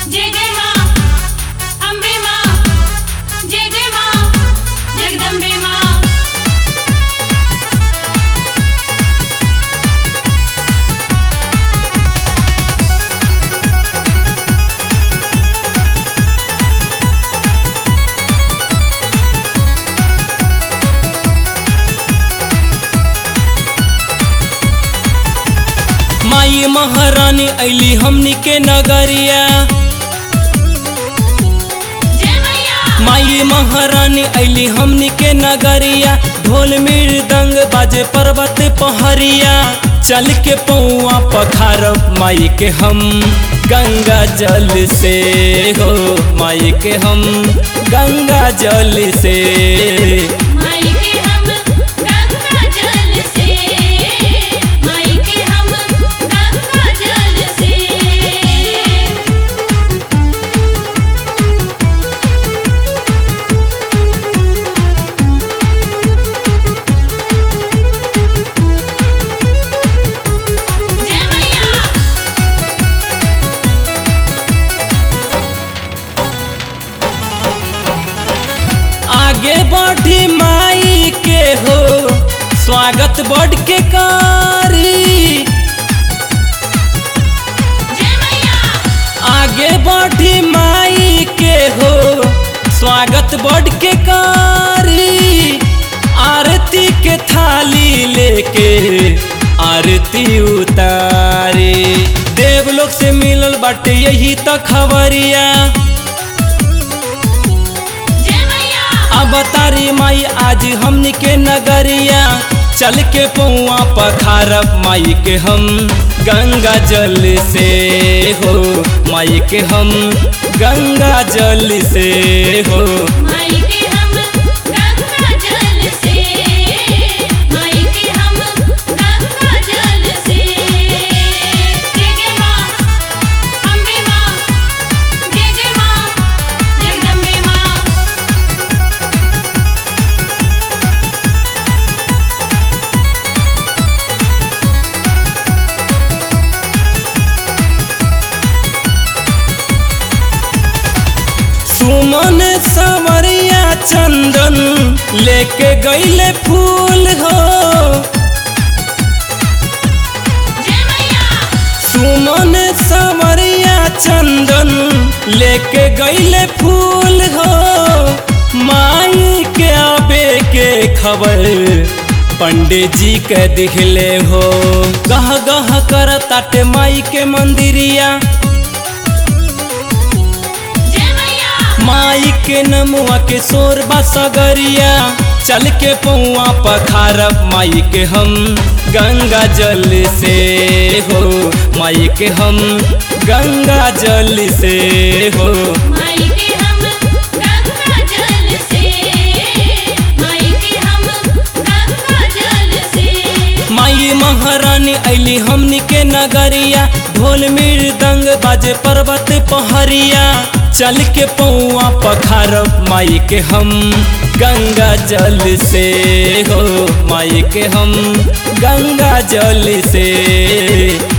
जय जय माँ अम्बे माँ जय जय माँ जगदम्बे माँ माई महारानी ऐली हमनी के नगरिया जय मैया माई महारानी ऐली हमनी के नगरिया ढोल मृदंग बाजे पर्वत पहरिया चल के पौआ पखारब माई के हम गंगा जल से हो माई के हम गंगा जल से माई के हम गंगा जल से माई के हम गंगा जल से जय मैया आगे बढ़ी माई के हो स्वागत बढ़ के कारी जय मैया आगे बढ़ी माई के हो स्वागत बढ़ के कारी आरती के थाली लेके आरती उतारी देवलोक से मिलल बाटे यही तो खबरिया जय मैया अब तारी माई आज हमनी के नगरिया चल के पौआ पखारब माई के हम गंगा जल से हो माई के हम गंगा जल से हो माई के हम गंगा जल से माई के हम गंगा जल से जय जय माँ अम्बे माँ जय जय माँ जगदम्बे माँ सुमन सवरिया चंदन लेके गईले फूल हो जय मैया सुमन सवरिया चंदन लेके गईले फूल हो माई के आबे के खबर पंडित जी के दिखले हो गह गह कर ताटे माई के मंदिरिया जय मैया माई के नमुआ के शोर सगरिया चल के पौआ पखारब माई के हम गंगा जल से हो माई के हम गंगा जल से हो माई के हम गंगा जल से माई के हम गंगा जल से माई महारानी ऐली हमनी के नगरिया ढोल मृदंग बाजे पर्वत पहरिया चल के पौआ पखारब माई के हम गंगा जल से हो माई के हम गंगा जल से